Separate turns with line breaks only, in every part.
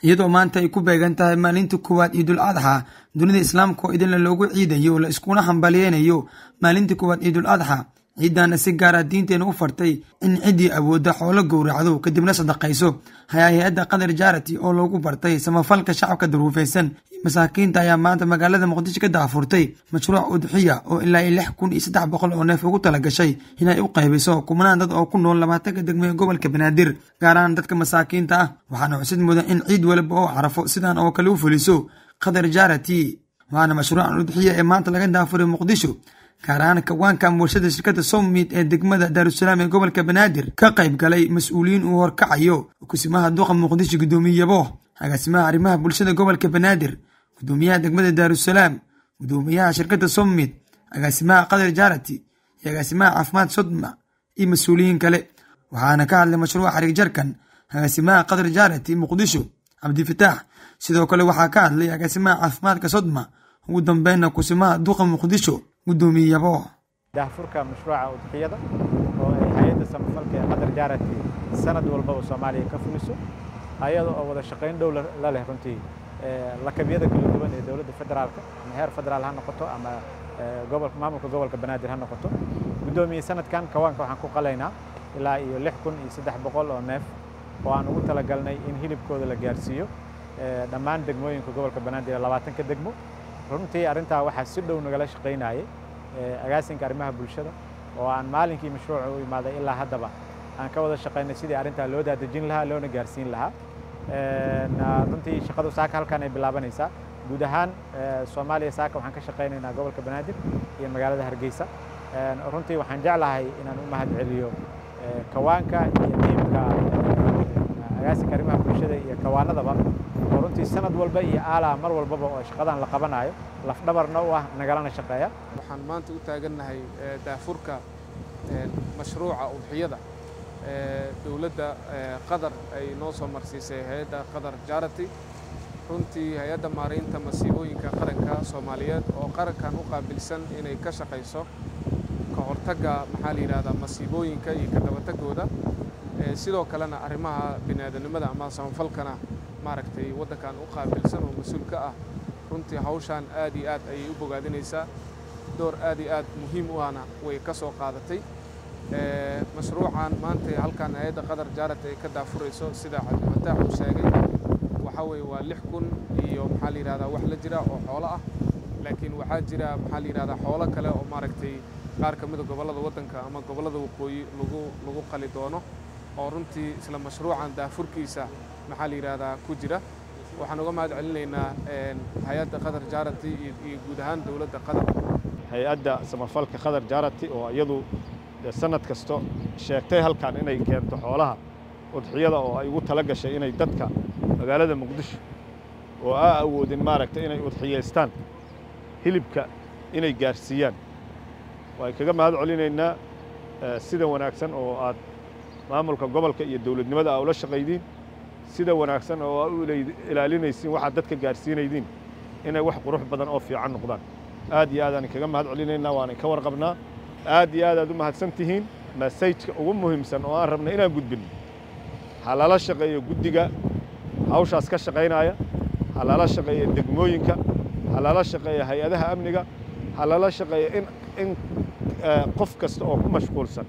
iyadoo maanta ay ku beegan tahay maalinta koowaad ciidul adxa dunida islaamka oo idinla loogu ciidayo la iskuna hambaliyeynayo maalinta koowaad ciidul adxa ciiddaana si gaara diinteena u fartay in ciddii awoodda xoolo gowracdo kadibna sadaqayso hay-hay-adda qadar jaarati oo loogu bartay samafalka shacabka daruufeysan masaakiinta ayaa maanta magaalada muqdisho ka daafurtay mashruuc udxiya oo ilaa iyo lix kun iyo saddex boqol oo neef ugu tala gashay inay u qaybiso kumanaan dad oo ku nool labaatanka degmo ee gobolka banaadir gaar ahaan dadka masaakiinta ah waxaana xusid mudan in ciid waliba oo carafo sidan oo kale u fuliso qadar jaarati waana mashruucan udxiya ee maanta laga daafuray muqdisho gaar ahaan kawaanka warshada shirkadda somid ee degmada daarusalaam ee gobolka banaadir ka qayb galay mas-uuliyiin uu horkacayo kusimaha duqa muqdisho guddoomiye yabo agaasimaha arrimaha bulshada gobolka banaadir gudoomiyaha degmada daarusalaam gudoomiyaha shirkadda somid agaasimaha qadar jaarati iyo agaasimaha caafimaad sodma iyo mas-uuliyiin kale waxaana ka hadlay mashruuca xariig jarkan agaasimaha qadar jaarati muqdisho cabdifataax sidoo kale waxaa ka hadlay agaasimaha caafimaadka sodma ugu dambeynna kusimaha duqa muqdisho gudoomiye yabo
daahfurka mashruuca udxiyada oo ay hay-adda samafalka ee qadar jaarati sanad walbaba soomaaliya ka fuliso ayada oo wada shaqayn dhow la leh runtii lakabyada kala duwan ee dowladda federaalka ama heer federaal ha noqoto ama gobolka maamulka gobolka banaadir ha noqoto guddoomiye sanadkan kawaanka waxaan ku qalaynaa ilaa iyo lix kun iyo saddex boqol oo neef oo aan ugu talagalnay in hilibkooda la gaarsiiyo dhammaan degmooyinka gobolka banaadir labaatanka degmo runtii arrintaa waxaa si dhow nagala shaqaynayay agaasinka arrimaha bulshada oo aan maalinkii mashruuca u imaaday ilaa haddaba aan ka wada shaqaynay sidii arrintaa loo daadejin lahaa loona gaarsiin lahaa runtii shaqadu saaka halkan ay bilaabanaysaa guud ahaan soomaaliya saaka waxaan ka shaqaynaynaa gobolka banaadir iyo magaalada hargeysa runtii waxaan jeclahay inaan u mahad celiyo kawaanka iyo tiimka agaasinka arrimaha bulshada iyo kawaanadaba oo runtii sanad walba iyo aalaa mar walbaba oo shaqadan la qabanayo lafdhabarna u ah nagalana shaqeeya
waxaan maanta u taagannahay daafurka mashruuca udxiyada dowladda qatar ay noo soo marsiisay hay-adda qatar jarity runtii hay-adda maaraynta masiibooyinka qaranka soomaaliyeed oo qarankan u qaabilsan inay ka shaqayso ka hortagga maxaa la yidhahdaa masiibooyinka iyo ka dabatagooda sidoo kalena arrimaha biniaadanimada ama samafalkana maaragtay waddankan u qaabilsan oo mas-uul ka ah runtii hawshaan aad iyo aad ayay u bogaadinaysaa door aad iyo aad muhiim u ahna way ka soo qaadatay mashruucan maanta halkan hay-adda qatar jaarata ay ka daafurayso sida cabdifataax uu sheegay waxaa weeye waa lix kun iyo maxaa la yidhahdaa wax la jira oo xoolo ah laakiin waxaa jira maxaa la yidhahdaa xoolo kale oo maaragtay qaar ka mida gobollada waddanka ama gobollada waqooyi lagu lagu qali doono oo runtii isla mashruucan daafurkiisa maxaa la yidhahdaa ku jira waxaan uga mahad celinaynaa hay-adda qatar jaarati iyo guud ahaan dowladda qatar
hay-adda samafalka qatar jaarati oo iyadu sanad kasto sheegtay halkan inay keento xoolaha udxiyada oo ay ugu tala gashay inay dadka magaalada muqdisho oo aa awoodin maaragtay inay udxiyaystaan hilibka inay gaarsiiyaan waan kaga mahad celinaynaa sida wanaagsan oo aad maamulka gobolka iyo dowladnimada aa ula shaqaydiin sida wanaagsan oo aa u ilaalinaysiin waxaad dadka gaarsiinaydiin inay wax qurux badan oo fiican noqdaan aad iyo aadaan kaga mahad celinaynaa waanan ka warqabnaa aad iyo aad aad u mahadsan tihiin masajka ugu muhiimsan oo aan rabna inaan gudbinno ha lala shaqeeyo guddiga hawshaas ka shaqaynaya ha lala shaqeeyo degmooyinka ha lala shaqeeyo hay-adaha amniga ha lala shaqeeyo in in qof kasta oo ku mashquulsan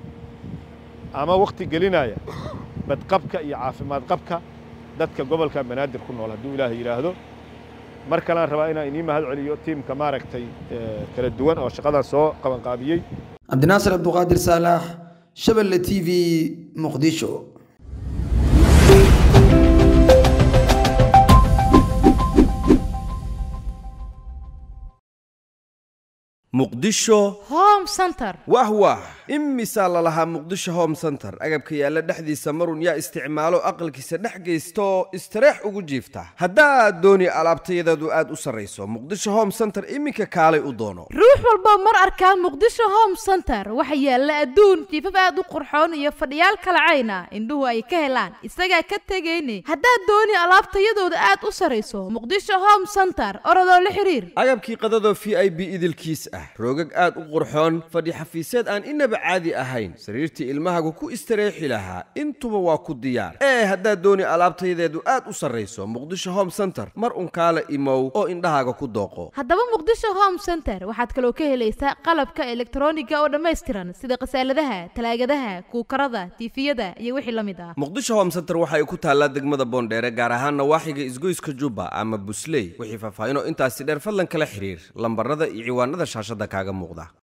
ama wakhti gelinaya badqabka iyo caafimaad qabka dadka gobolka banaadir ku nool hadduu ilaahay yidhaahdo mar kalean rabaa inaan inii mahad celiyo tiimka maaragtay kala duwan oo shaqadan soo qabanqaabiyey
cabdinaasir cabduqaadir saalax shabelle t v muqdisho
muqdisho
home center
wah wah imisaa lalahaa muqdisho home center agabka yaalla dhexdiisa marun yaa isticmaalo aqalkiisa dhex geysta oo istareex ugu jiifta haddaad dooni alaabtayadeedu aad u sarrayso muqdisho home center iminka kaalay u doono
ruux walba mar arkaa muqdisho home center waxa yaalla adduun jiifaf aad u qurxoon iyo fadhiyaal kalacayna indhuhu ay ka helaan isagaa ka tegayne haddaad dooni alaabtayadooda aad u sarrayso muqdisho home center orodoo la xiriir
agabkii qadadoo v i b idilkiis ah roogag aad u qurxoon qurxoon fadhi xafiiseed aan inaba caadi ahayn sariirtii ilmahagu ku istareexi lahaa intuba waa ku diyaar ee haddaad dooni alaabtayadeedu aad u sarrayso muqdisho home center mar unkaala imow oo indhahaaga ku dooqo
haddaba muqdisho home center waxaad kaloo ka helaysaa qalabka elektroniga oo dhammaystiran sida khasaaladaha talaagadaha kuukarada tiifiyada iyo wixii la mid ah
muqdisho home center waxa ay ku taallaa degmada boondheere gaar ahaan nawaaxiga isgoyska jubba ama busley wixii faahfaahinoo intaasi dheer fadlan kala xiriir lambarada iyo ciwaanada shaashadda kaaga muuqda